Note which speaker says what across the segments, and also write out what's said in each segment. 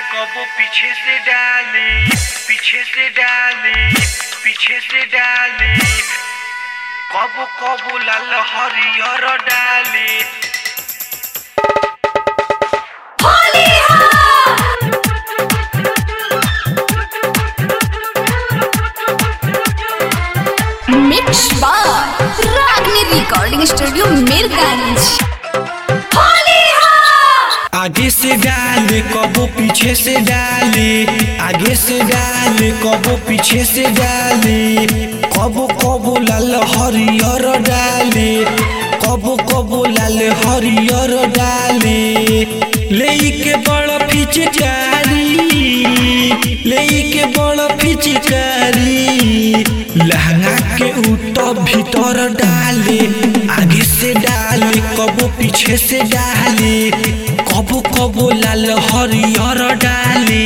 Speaker 1: कबो पीछे से डाले पीछे से डाले पीछे से डाले कबो कबो लाल हरियर डाले
Speaker 2: मिक्स बार रागनी रिकॉर्डिंग स्टूडियो मीरगंज
Speaker 3: आगे से डाले कबो पीछे से डाले आगे से डाले कबो पीछे से डाले कबो कबो लाल हरियर डाले कबो कबो लाल हरियर डाले ले के बड़ पिचकारी ले के बड़ पिचकारी लहंगा के ऊपर भीतर डाले आगे से डाले कबो पीछे से डाले कबो कबो लाल हरियर डाले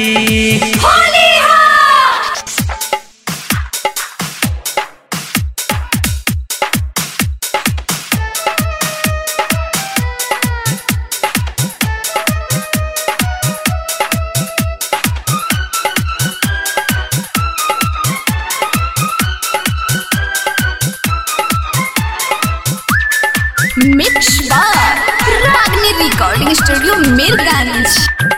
Speaker 2: मिक्स बार रागनी रिकॉर्डिंग स्टूडियो मीरगंज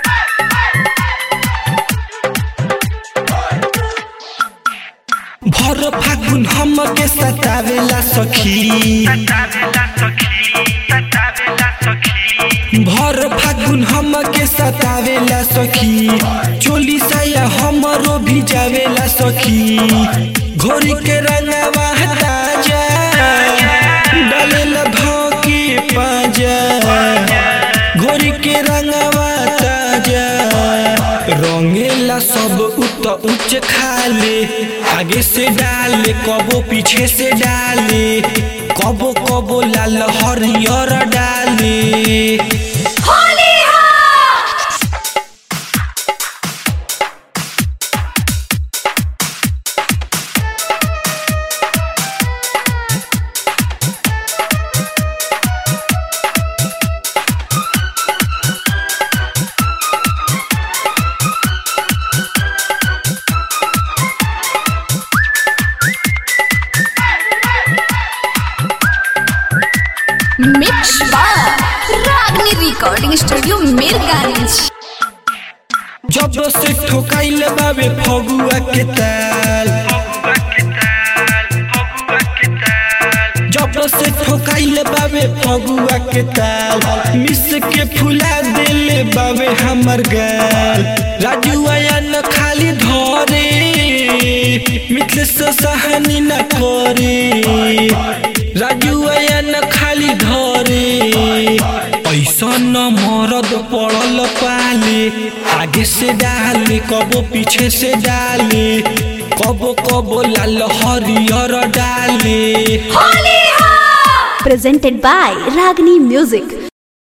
Speaker 3: भर फागुन हम के सतावेला सखी
Speaker 1: ततावेला सखी ततावेला सखी
Speaker 3: भर फागुन हम के सतावेला सखी चोली साया हमरो भी जावेला सखी घोरी के रंगवा ताजा डालेला भौकी पाजा घोरी के रंगवा ताजा रंगेला सब उत उच्च खाले आगे से डाले कबो पीछे से डाले कबो कबो लाल हरियर डाले
Speaker 2: मिक्स बार रागनी रिकॉर्डिंग स्टूडियो मीरगंज
Speaker 3: जब से ठोकाइल बाबे फगुआ के ताल
Speaker 1: फगुआ के ताल फगुआ के ताल
Speaker 3: जब से ठोकाइल बाबे फगुआ के ताल मिस के फुला देले बाबे हमर गाल राजू आया न खाली धरे मिथले से सहनी न करे राजू आया न खाली धरे ऐसा न मरद पड़ल पाले आगे से डाले कबो पीछे से डाले कबो कबो लाल हरियर डाले
Speaker 4: presented by Ragini Music.